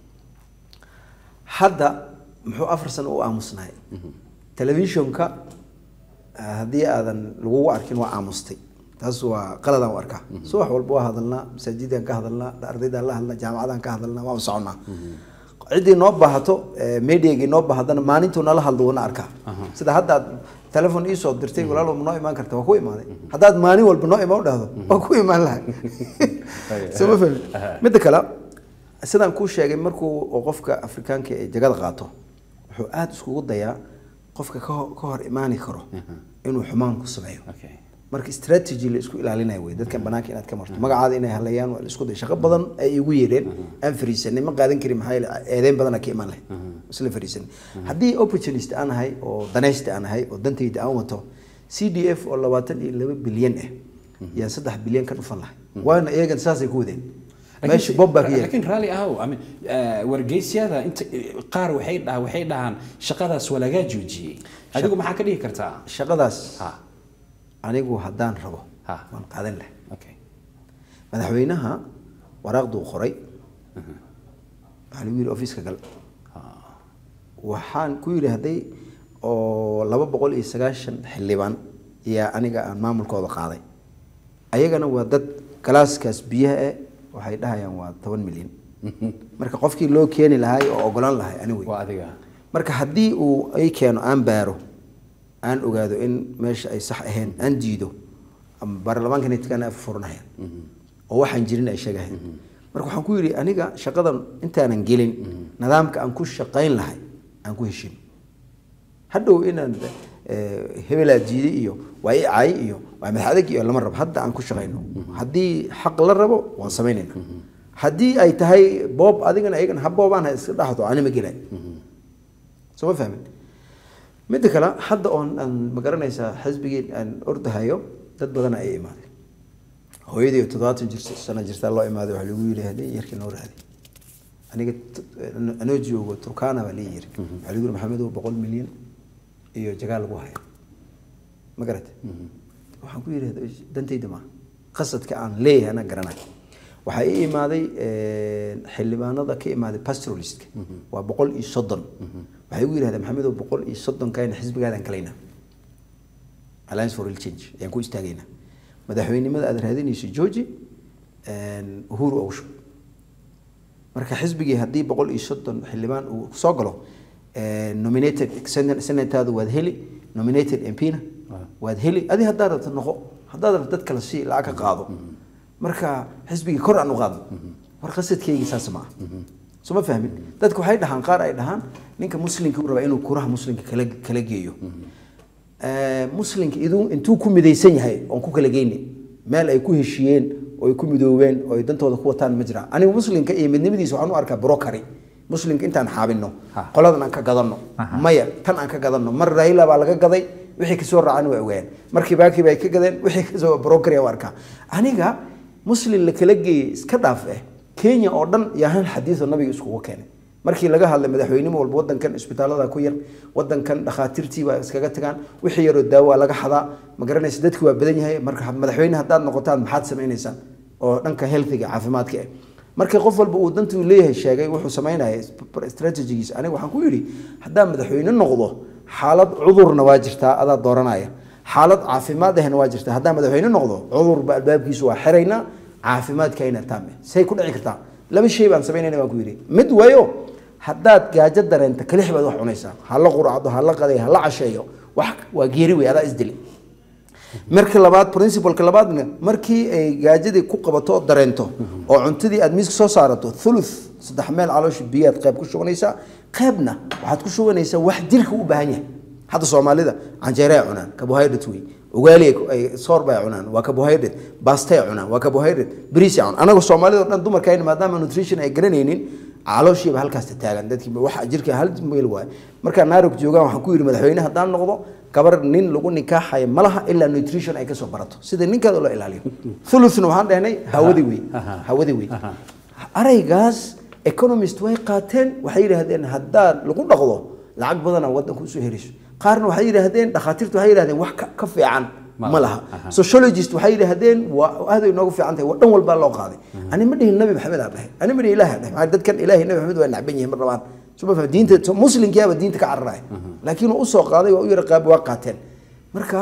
hadda muxuu afar sano u aamusnahay telefishonka ah, haddii aadan lagugu arkin waa aamustay taas waa qaladaan u arkaa subax walba waa hadalnaa masaajidaan ka hadalnaa ardaydaan la hadlnaa jaamacadaan ka hadalnaa waan soconaa ciddii noo baahato eh, mediagii noo baahadana maalintuu nala hadlo wana arkaa sida hadda aad telefon iisoo dirtay walaalow ma noo imaan karta waa ku imaaday haddaad maalin walba noo imaan dhahdo waa ku imaan lahay soo ma fahmi midda kale sidaan kuu sheegay markuu oo qofka afrikaanka ee jagada qaato wuxuu aada iskugu dayaa qofka ka hor- ka hor imaani karo inuu xumaan ku sameeyo okay marka strategy la isku ilaalinayo wey dadkan banaanka inaad ka marto magacaada inay halayaan waa la isku day shaqo badan ay igu yeedheen aan fariisanay ma qaadan karin maxaa yeele eedeyn badan ka imaan lahayd isla fariisanay haddii opportunist aan ahay oo danaysta aan ahay oo dantayda aan wato c d f oo labaatan iyo laba bilyan ah yaan saddex bilyan ka dhufan lahay waana iyagan saasay ku wadeen meesha bob baa ka yeelay laakiin raalli ahow I mean, eh, wargeysyada inta qaar waxay dhaha waxay dhahaan shaqadaas waa lagaa joojiyey adigu maxaa ka dhihi kartaa shaqadaas ha anigu haddaan rabo Ha. waan qaadan lahay okay madaxweynaha waraaqduu qoray waxaa lagu yidhi ofiiska gal waxaan ku yidhi hadday oo laba boqol iyo sagaashan xildhibaan yaa aniga aan maamulkooda qaaday ayagana waa dad galaaskaas biyaha eh waxay dhahayaan waa toban milyan marka qofkii loo keeni lahay oo ogolaan lahay anigu waa adiga marka haddii uu ay keeno aan baaro aan ogaado in meesha ay sax ahayn aan diido ama baarlamaanka nitkan af furnahaya oo waxaan jirin ay sheegahayaan marka waxaan ku yidhi aniga shaqadan intaanan gelin nidaamka aan ku shaqayn lahay aan ku heshin hadhow inaan eh, hebelaa diiday iyo waa i cay iyo waa madax adag iyo lama rabo hadda aan ku shaqayno haddii xaq la rabo waan samaynayna haddii ay tahay boob adigana ayagana ha boobaan ha iska dhaxdo anima gelay soo ma fahmin midda kale hadda oon aan magaranaysaa xisbigii aan ordahayo dad badan ay imaadeen hooyadii oo toddobaatan jir sano jirtaa loo imaaday waxaa lagu yidhi hadii yarkii noo raadi aniga t- anoo joogo turkana baa lii yiri waxaa lagu yidhi maxamedow boqol milyan iyo jagaal lagu haya ma garate waxaan ku yidhi dantayda maaha qasadka aan leeyahay anaa garanay waxaa ii imaaday xildhibaanada ka imaaday pastoralistka waa boqol iyo soddon waxay igu yidhahdeen maxamedow boqol iyo soddonkaayna xisbigaadaan kalaynaa alliance for real change ayaan ku istaagaynaa madaxweynimada aad raadinayso georgi uhuru awsho marka xisbigii haddii boqol iyo soddon xildhibaan uu soo galo nominated senataadu waad heli nominated mpna waad heli adi haddaad rabto noqo haddaad rabto dad kale sii lacag ka qaado marka xisbigii kor aan u qaadno war qasadkaygii saas ma ah soo ma fahmin dadku waxay dhahaan qaar ay dhahaan ninka muslimka uu rabaa inuu kuraha muslimka kala kala geeyo Eh, muslimka iduu intuu ku midaysan yahay oon ku kala geyni meel ay ku heshiiyeen oo ay ku midoobeen oo ay dantooda ku wataan ma jiraan anigu muslimka iyo midnimadiisa waxaan u arkaa brokary muslimka intaan xaabino Ha. qoladan aan ka gadano maya tan aan ka gadano mar raila baa laga gaday wixii kasoo raacani waa ogaayeen markii baakii bay ka gadeen wixii kasoo brokary u arkaa aniga muslim la kala geeyey iska dhaaf eh kenya oo dhan yaa hal xadiido nabiga iskugu keenay markii laga hadlay madaxweynimo walba wadankan isbitaalada ku yar wadankan dhakhaatiirtii baa iskaga tagaan wixii yaroo daawo waa laga xadaa ma garanaysa dadki waa badan yahay marka madaxweyne haddaad noqotaan maxaad samaynaysaan oo dhanka healthiga caafimaadka ah marka qof walba uu dantuu leeyahay sheegay wuxuu samaynaya strategigiisa aniga waxaan ku yidhi haddaan madaxweyne noqdo xaalad cudurna waa jirtaa adaa dooranaya xaalad caafimaad ahna waa jirtaa haddaan madaxweyne noqdo cudurba albaabkiisu waa xiraynaa caafimaadkayna taame say ku dhici kartaa laba shay baan samaynayna baan ku yidhi mid waayo haddaad gaajo dareenta kalix baad wax cunaysaa ha la quracdo ha la qaday ha la casheeyo wax waa geeri wey adaa isdili marka labaad principalka labaadna markii ay gaajadii ku qabato oo dareento oo cuntadii aad miiska soo saarato thuluth saddex meel caloosha biyaad qayb ku shubanaysaa qaybna waxaad ku shubanaysaa wax jirka u baahan yahay hadda soomaalida canjeere ay cunaan carbohydrate wey ugaali ay soor bay cunaan waa carbohydrate basta ay cunaan waa carbohydrate bariis ay cunaan anaga soomaalida oo dhan dumarkayna maadaama nutrition ay garanaynin calooshiiba halkaasta taagan dadkii waxa jirka hal meel waay markaa naarog joogaan waxaan ku yidhi madaxweyne haddaan noqdo gabar nin lagu nikaaxayo ma laha ilaa nutrition ay kasoo barato sida ninkaada loo ilaaliyo thuluthna waxaan dhehnay hawadi wey hawadi wey araygaas economist way qaateen waxay yidhaahdeen haddaan lagu dhaqdo lacag badana wadanka usoo heliso qaarna waxay yidhaahdeen dhakhaatiirtu waxay yidhahdeen wax ka- ka fiican ma laha sociologist waxay yidhaahdeen waa aad ay noogu fiican tahay waa dhan walbaa loo qaaday ani ma dhihin nabi maxamed aa dhahay ani ma dhihin ilaah aa dhahay maxaa dadkan ilaahay nabi maxamed waa nacban yihiin mar labaan suma fahmi diinta so- muslimkiyaaba diinta ka cararaya laakiin uu usoo qaaday waa u yara qaab waa qaateen marka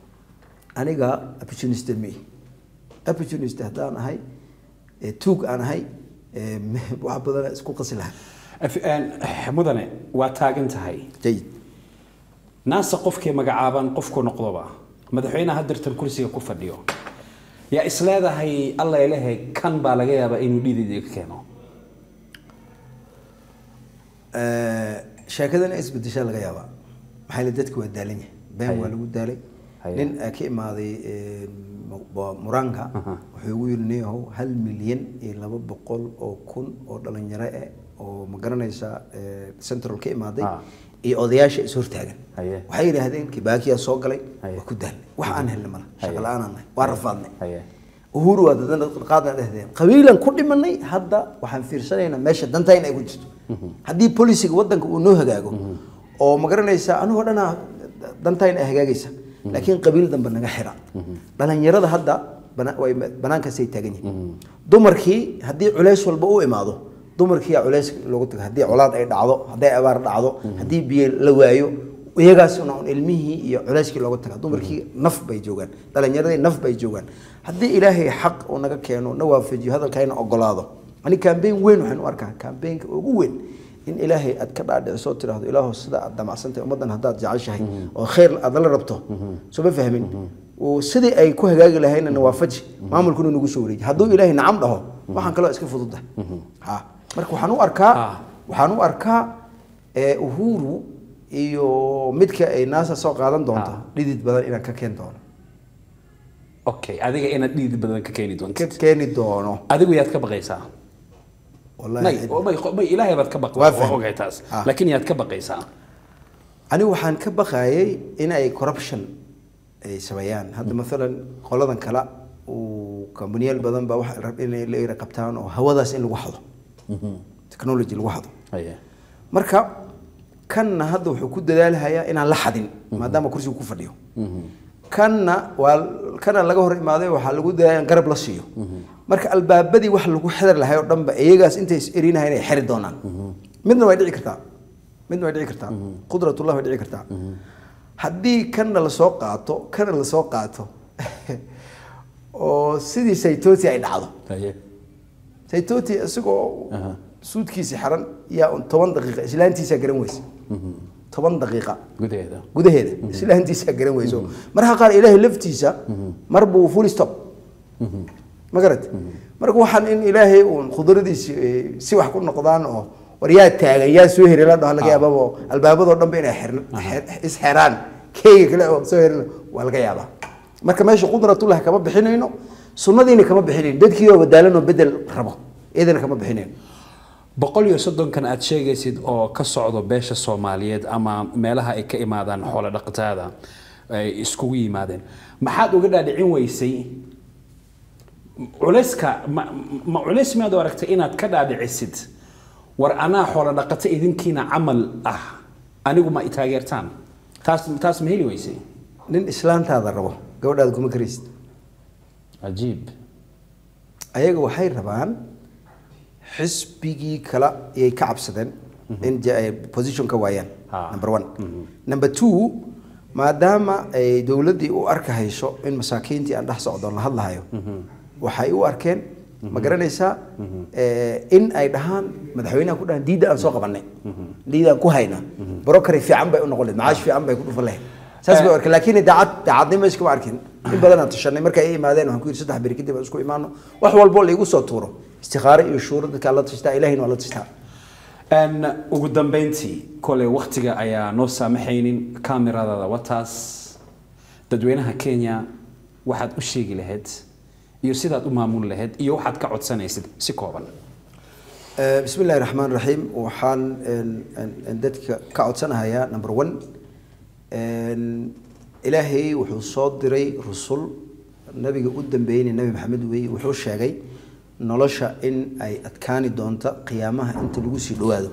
aniga opportunist ma ihi opportunist haddaan ahay ee tuug aan ahay ee wax badana isku qasi lahaa Af- een, mudane waa taagan tahay jayid naasa qofkii magacaaban qofku noqdoba madaxweynaha hadirtan kursiga ku fadhiyo yaa isleedahay alla ilahe kan baa laga yaabaa inuu dhiidid ka keeno sheekadana isbedeshaa laga yaabaa maxaa yeele dadku waa daalan yahay been Haye. waa lagu daalay Haye. nin eh, ka imaaday eh, Mu- Mu- muraanka wuxuu igu yidhi niyahow hal milyan iyo laba boqol oo kun oo dhalinyaro eh oo ma garanaysa eh, central ka imaaday Ah. iyo odayaasha is hortaagan Haye. waxay yidhaahdeen kibaakiyaa soo galay Haye. waa ku daalnay wax aan helna mala Haye. shaqa la-aan aan nahay waa rafaadnay Haye. uhuru waa dadana qaadna dhehdeen qabiilan ku dhimanay hadda waxaan fiirsanaynaa meesha dantayna ay ku jirto haddii polisiga wadanka uu noo hagaago oo ma garanaysa anigoo dhanaa dantayna ay hagaagaysa laakiin qabiil dambe naga xira dhalinyarada hadda bana- way banaankaasay taagan yihiin dumarkii haddii culays walba u imaado dumarkiiyaa culays loogu taga haddii colaad ay dhacdo hadday abaar dhacdo haddii biyo la waayo iyagaasuna un ilmihii iyo culayskii looga taga dumarkii naf bay joogaan dhalinyaradii naf bay joogaan haddii ilaahay xaq uu naga keeno na waafajiyo hadalkayna ogolaado ani kambeyn weyn waxaan u arkaa kambeynka ugu weyn in ilaahay aad ka dhaadhiciso tidhaahdo ilaahu sida aad damacsantahay ummaddan haddaad jeceshahay oo khayr aad la rabto soo ma fahmin oo sidii ay ku hagaagi lahayna na waafaji maamulkuna nagu soo wareeji hadduu ilaahay nacam dhaho waxaan kaloo iska fududahay ha marka waxaan u arkaa Ah. waxaan u arkaa ee, uhuru iyo midka ay naasa soo qaadan doonto Ah. dhidid badan inaan ka keeni doono okay adiga inaad dhiidid badan ka keeni ka doonto keeni doono adigu yaad ka baqaysaa wallahi may oo may may ilaahay baad ka baqdaa Waa waa fahmay. ogahay taas Ah. laakiin yaad ka baqaysaa anigu waxaan ka baqayay in ay corruption ay sameeyaan hadda maalan qoladan kale uu kambaniyaal badan baa waxa rab inay la ira qabtaan oo hawadaas in lagu xado technology lagu xado Haye. marka kanna hadda wuxuu ku dadaalahayaa inaan la xadin maadaama kursigu ku fadhiyo kanna waa kana laga hor imaaday waxaa lagu dadaaya in garab la siiyo marka albaabadii wax lagu xidar lahay oo dhanba iyagaas intay is erinahay inay xiri doonaan midna way dhici kartaa midna way dhici kartaa qudratullah way dhici kartaa haddii kanna lasoo qaato kana lasoo qaato oo sidii saytoti ay dhacdo Haye. saytoti isagoo Aha. suudkiisi xiran yaa un toban daqiiqa islaantiisaa garan weysa toban daqiiqa gudaheeda gudaheeda islaantiisa garan weyso marka qaar ilaahay laftiisa mar buu full stop ma garat marka waxaan in ilaahay uun khudradiisi eh, si wax ku noqdaan oo war yaa taagan yaa soo heri la dhaho laga yaababa oo albaabadoo dhan ba inay xirn- xer- isxeraan keega kale oo soo herin waa laga yaabaa marka meesha qudratullah kama bixinayno sunnadiina kama bixinayno dadkii oo badaalanoo bedel rabo iyadana kama bixinayno boqol iyo soddonkan aad sheegaysid oo ka socdo beesha soomaaliyeed ama meelaha ay ka imaadaan xoolo dhaqatada ay iskugu yimaadeen maxaad uga dhaadhicin weysay culayska ma, ma culays miyaad u aragtay inaad ka dhaadhicisid war anaa xoolo dhaqato idinkiina camal ah anigu ma i taageertaan taas taas ma heli weysay nin islaantaada rabo gabadhaada kuma karaysid cajiib ayaga waxay rabaan xisbigii kale ayay ka cabsadeen in ja- ay position ka waayaan Ha. number one number two maadaama ay dowladdii u arkahayso in masaakiintii aan dhex socdoon la hadlahayo waxay u arkeen ma garanaysaa eh, in ay dhahaan madaxweynaha ku dhahaan diidda aan soo qabanay diidda aan ku hayna brokary fiican bay u noqon lahayd macaash fiican bay ku dhufan lahayd saas bay u arkeen laakiin daacad daacadnimo iskama arkin in badan aan tashanay markay ay imaadeen waxaan ku yidhi saddex beri kadib aan isku imaano wax walbo laigu soo tuuro istikaare iyo shuuro dadkaa la tashtaa ilahina waa la tashtaa Een, ugu dambeyntii kole waktiga ayaa noo saamaxaynin kameradaada wataas dadweynaha kenya waxaad u sheegi lahayd iyo sidaad u maamuli lahayd iyo waxaad ka codsanaysid si kooban Eh, bismi illaahi raxmaan raxiim waxaan een, een, een dadka ka codsanahayaa number one een, ilaahay wuxuu soo diray rusul nabiga u dambeeyeyna nabi maxamed weeye wuxuu sheegay nolosha in ay adkaani doonto qiyaamaha inta lagu sii dhowaado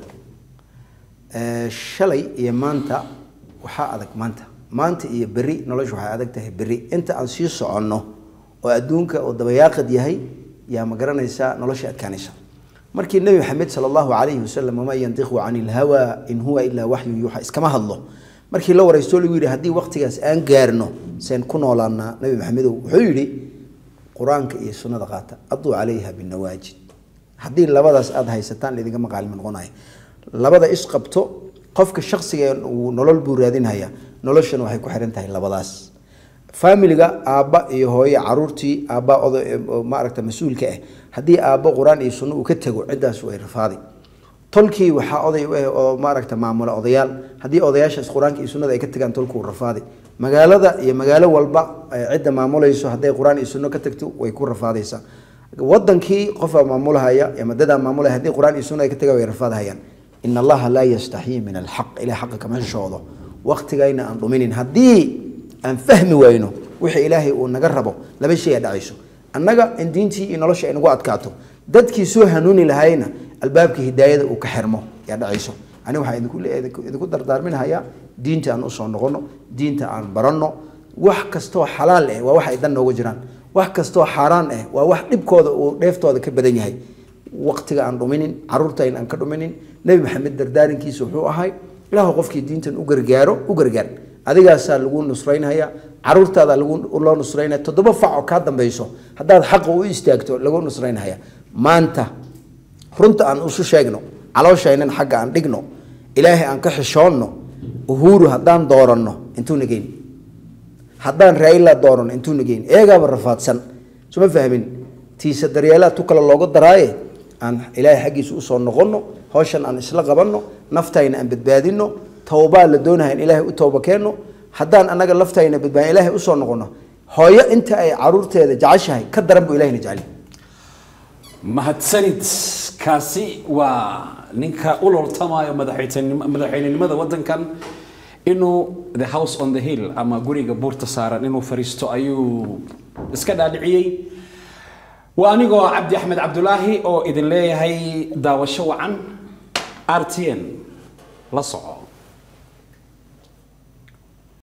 Eh, shalay iyo maanta waxaa adag maanta maanta iyo berri nolosha waxay adag tahay berri inta aan sii soconno oo adduunka oo dabayaaqad yahay yaa ma garanaysaa nolosha adkaanaysa markii nebi maxamed sala allahu calayhi wasalam wamaa yantiqu cani ilhawa in huwa ilaa waxyu yuuxa iskama hadlo markii la waraysto lagu yidhi haddii waqtigaas aan gaarno seen ku noolaanaa nebi maxamedow wuxuu yidhi qur-aanka iyo sunnada qaata aduu calayha binawaajid haddii labadaas aada haysataan idinkama qaalimo noqonaya labada isqabto qofka shaksiga uu nolol buu raadinhaya noloshana waxay ku xiran tahay labadaas faamiliga aabba iyo hooyo caruurtii aabba odo oo maaragta mas-uulka ah haddii aabbo qur-aan iyo sunno uu ka tego ciddaas way rafaadi tolkii waxaa oday u ah oo maaragta maamula odayaal haddii odayaashaas qur-aanka iyo sunnada ay ka tagaan tolku rafaadi magaalada iyo magaalo walba ay cidda maamulayso hadday qur-aan iyo sunno ka tagto way ku rafaadaysaa wadankii qofaa maamulahaya ama dadaa maamulaya haddii qur-aan iyo sunno ay ka tagaan way rafaadahayaan in allaha laa yastaxyii min alxaq ilahay xaqa kama heshoodo waqtigayna aan dhuminin haddii aan fahmi wayno wixii ilaahay uu naga rabo laba shay aa dhacayso annaga in diintii iyo nolosha ay nagu adkaato dadkii soo hanuuni lahayna albaabka hidaayada uu ka xirmo yaa dhacayso aniga waxaan idinku le- idinku- idinku dardaarminahayaa diinta aan usoo noqono diinta aan baranno wax kastoo xalaal eh waa wax ay dan nooga jiraan wax kastoo xaaraan eh waa wax dhibkooda uu dheeftooda ka badan yahay waqtiga aan dhuminin caruurtayna aan ka dhuminin nebi maxamed dardaarinkiisa wuxuu ahay ilaahu qofkii diintan u gargaaro u gargaar adigaasaa lagu nusraynaya caruurtaada lagu loo nusraynaya toddoba fac oo kaa dambayso haddaad xaqa u istaagto lagu nusraynaya maanta runta aan isu sheegno calooshaynan xagga aan dhigno ilaahay aan ka xishoonno uhuru haddaan dooranno intuu nageyn haddaan raila dooranno intuu nageyn eegaaba rafaadsan suma fahmin tiisa daryeelaa tu kale looga daraaye aan ilaahay xaggiisa usoo noqonno hawshan aan isla qabanno naftayna aan badbaadino towbaa la doonaya in ilaahay u towba keenno haddaan annaga laftayna badbaadin ilaahay usoo noqonno hooyo inta ay caruurteeda jeceshahay ka daran buu ilahayna jecel mahadsanid kaasi waa ninka u loltamayo madaxweynenim- madaxweynenimada wadankan inuu the house on the hill ama guriga buurta saaran inuu fariisto ayuu iska dhaadhiciyey waa anigoo cabdi axmed cabdulaahi oo idin leeyahay daawasho wacan r t n la soco